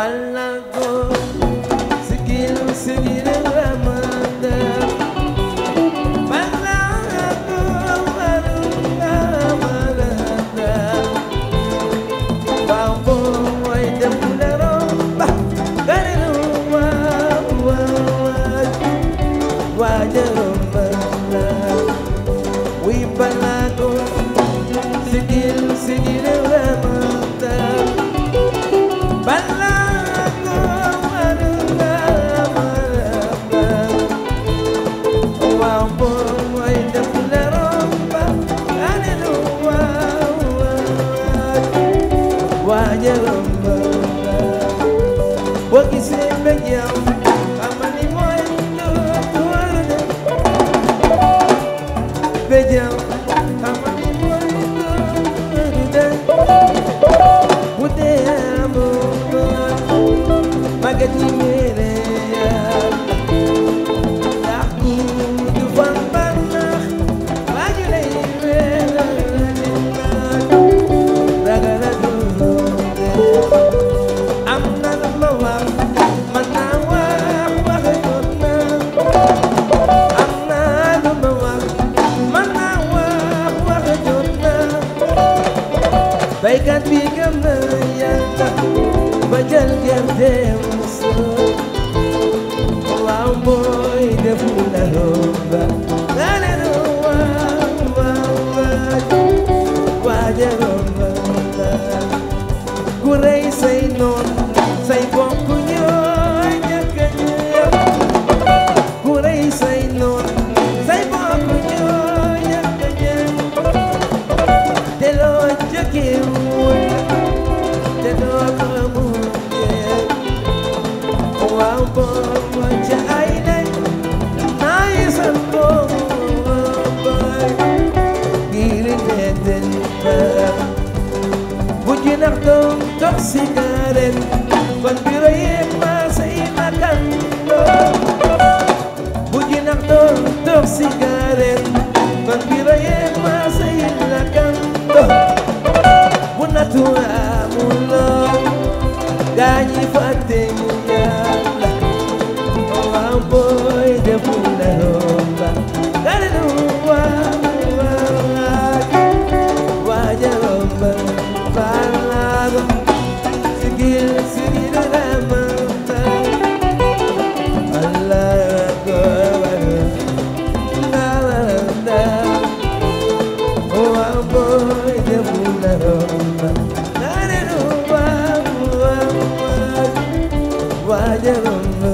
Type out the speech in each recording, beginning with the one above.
balago sigil sigil ramanda balago marunga maranda bambo way dem la romba garenu wa wa wa jaromba wi balago sigil sigil ramanda balago marunga maranda bambo way dem la romba garenu wa wa waajaram ba boo gisee mbég yow xamal ni mooy lu war a dem mbég yow xamal ni mooy lu war a dem bu dee amoo magat ñi mere yàlla ndax ku du fan bànnax waaju lay weeral ragala dunde am na lu ma wax man naa wax waxe jot na am na lu ma wax man naa wax waxe jot na baykat bi gëm na yàlla ba jël gerteem soo waaw mooy def la romba nga ne nu waaw waaw waaw waaja romba ku rey say noon say bokk ñooy ñàkk a ñëw ku rey say noon say bokk ñooy ñàkk a ñëw te loo jëkkewul te doo ko mujjee waaw boobu ca ay lay naa yi san boobu ngir nettali ba bu ji nax doom tox sigaren kon biro yee maasa yi makandoo bu ji nax doom tox sigaren kon biro yee maasa yi makandoo bu natu amuloo gaañi fàtte ñu yàlla waaw booy defu la romba garenu waaw waaw waaja romba baalago sigil sigil ramanta allah akbar nalanda waaw booy defu la romba garenu waaw waaw waaja romba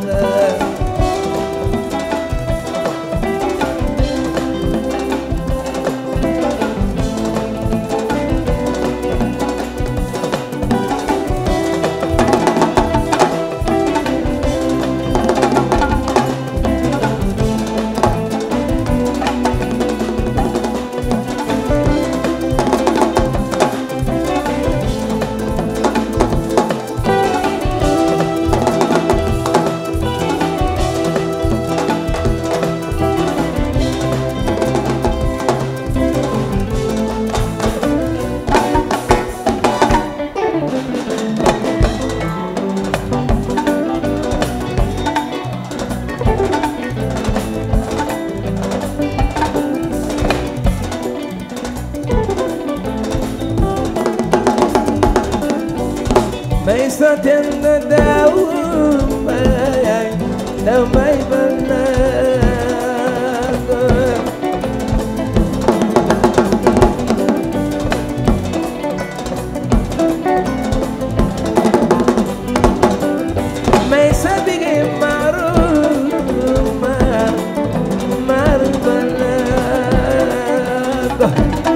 may sa ten na daw may daw may banago may sa bigay maru mar mar banago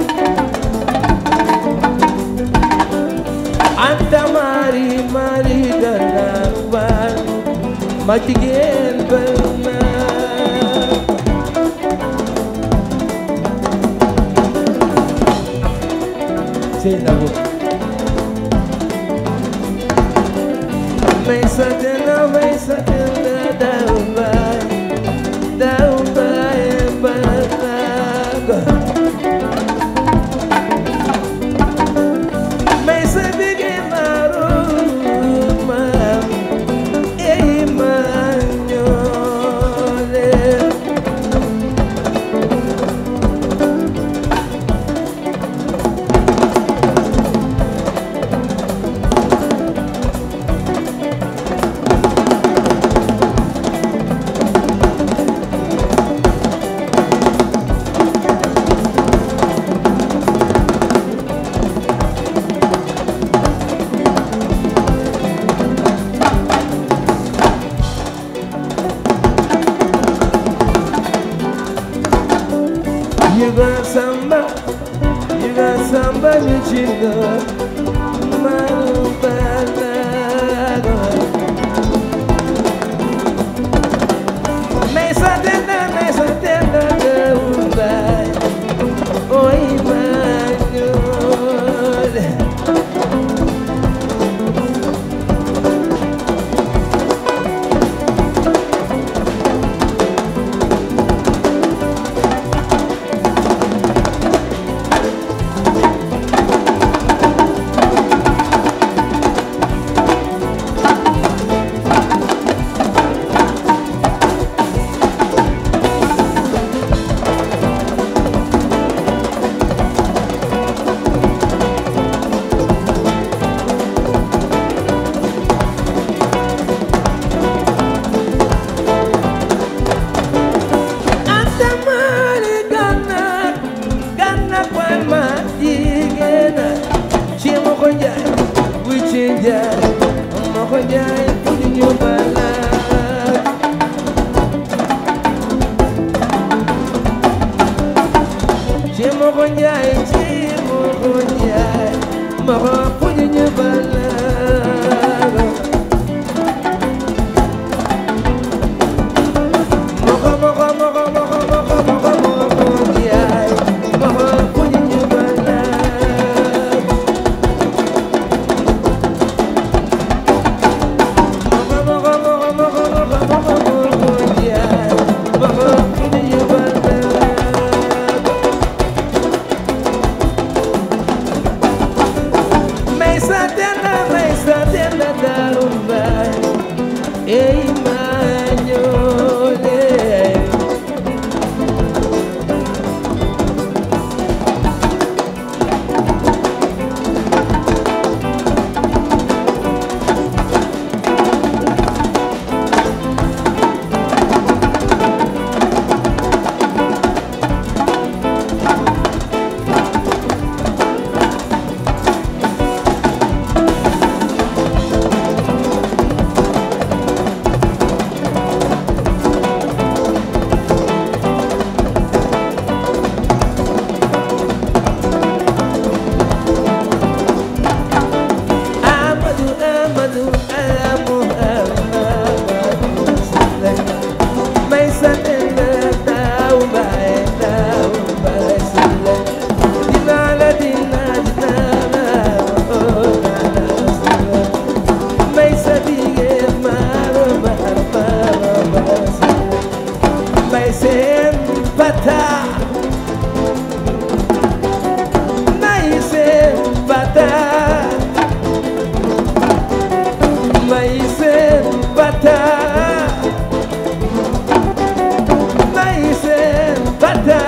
anta mari mari dalawal ma jigéen bal na sey na bu may sa tena may sa tena daw bay daw bay balago may sa bigay maru Moko Njaay ci Moko Njaay Moko puñu ñu balaago Moko moko moko moko moko moko Moko Njaay Moko puñu ñu balaago Moko moko moko moko moko moko Moko Njaay Moko puñu ñu balaago May sa tenda, may sa tenda darumbay Ei mañole Amadou Amadou Amadou Amadou May sa tenda taw bay taw bay sile Dina la dina dina la oh na na sile May sa dige maro maro maro maro sile May sen pata May sen pata Maïse bata Maïse bata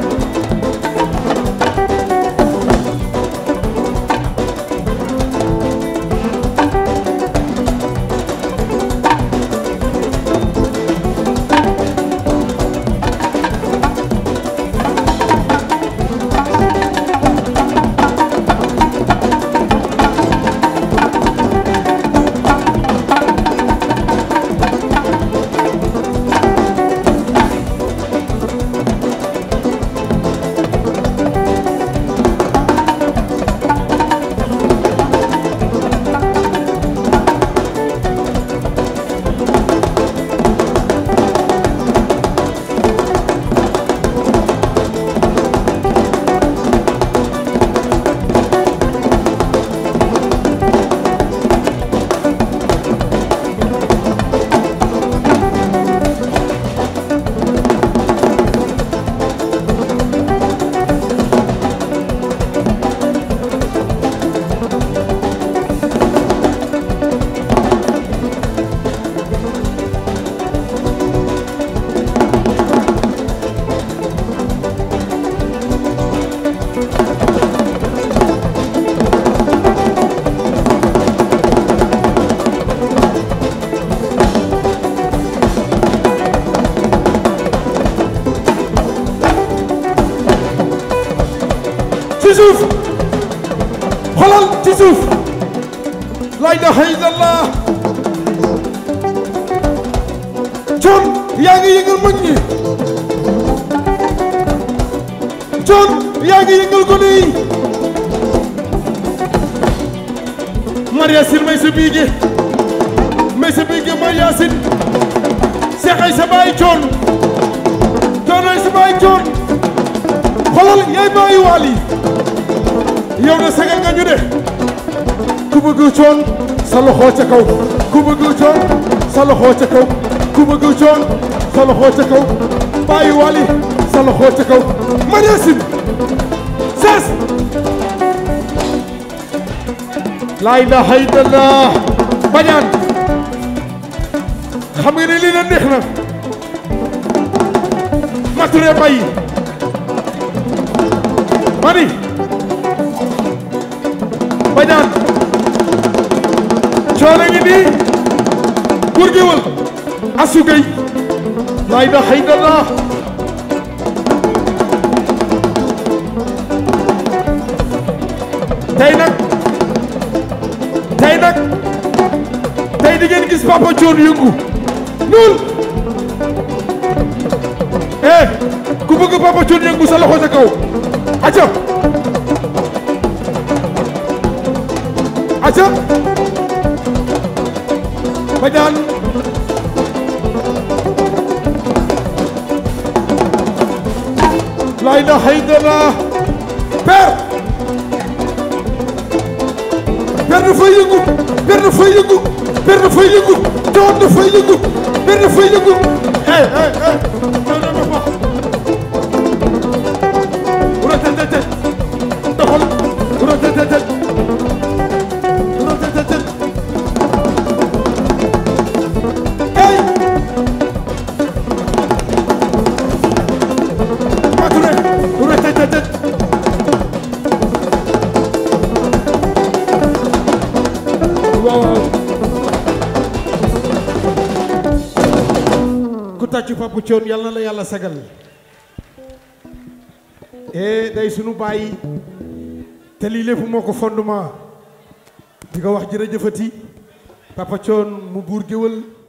ci suuf xoolal ci suuf la ilaha illallah coon yaa ngi yëngal mag ñi coon yaa ngi yëngal gone yi Maria Sil may sa biige may sa biige Maria Sil seexay sa baay coon coonay sa baay coon xolal yaay baayi waali yow na sagal nga ñu de ku bëgg coon sa loxo ca kaw ku bëgg coon sa loxo ca kaw ku bëgg coon sa loxo ca kaw baayi waali sa loxo ca kaw Maria Sil sas laa ilaha illallah bañaan xam nga ne lii na neex na mature bay mani bañaan coono ngi nii gur gi wal asugay laa ilaha illallah tey nag tey nag tey di ngeen gis Papa Thione yëngu ñuul eh ku bëgg Papa Thione yëngu sa loxo sa kaw acca acca Badiane la ilaha illallah père père dafay yëngu père dafay yëngu père dafay yëngu Thione dafay yëngu père dafay yëngu eh eh eh non non non pas rotetete doxal rotetete rotetete ey mature rotetete waaw waaw ku tàccu Papa Thione yàlla na la yàlla sagal eh day sunu bàyyi te lii lépp moo ko fondement di ko wax jërëjëfati Papa Thione mu buur géwël